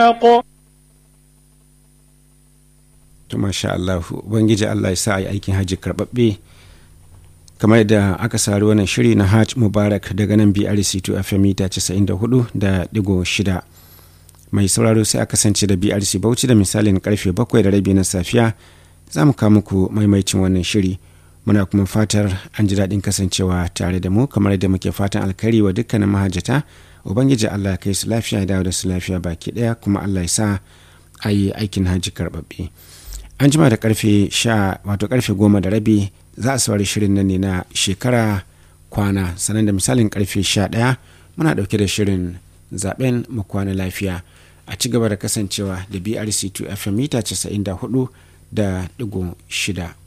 to masha Allah ubangiji Allah ya sa a yi aikin hajji karɓaɓɓe kamar yadda aka sari wannan shiri na hajj mubarak daga nan brc 2 fm mita 94 da digo shida mai sauraro sai a kasance da brc bauchi da misalin karfe bakwai da rabi na safiya za mu kawo muku maimaicin wannan shiri muna kuma fatar an ji daɗin kasancewa tare da mu kamar yadda muke fatan alkhairi wa dukkanin mahajjata ubangiji allah ya kai su lafiya ya dawo da su lafiya baki ɗaya kuma allah ya sa a yi aikin hajji karɓaɓɓe an jima da karfe sha wato karfe goma da rabi za a saurari shirin nan ne na shekara kwana sannan da misalin karfe sha ɗaya muna ɗauke da shirin zaben mu kwana lafiya a ci gaba da kasancewa da brc 2 fm mita 94 da digo shida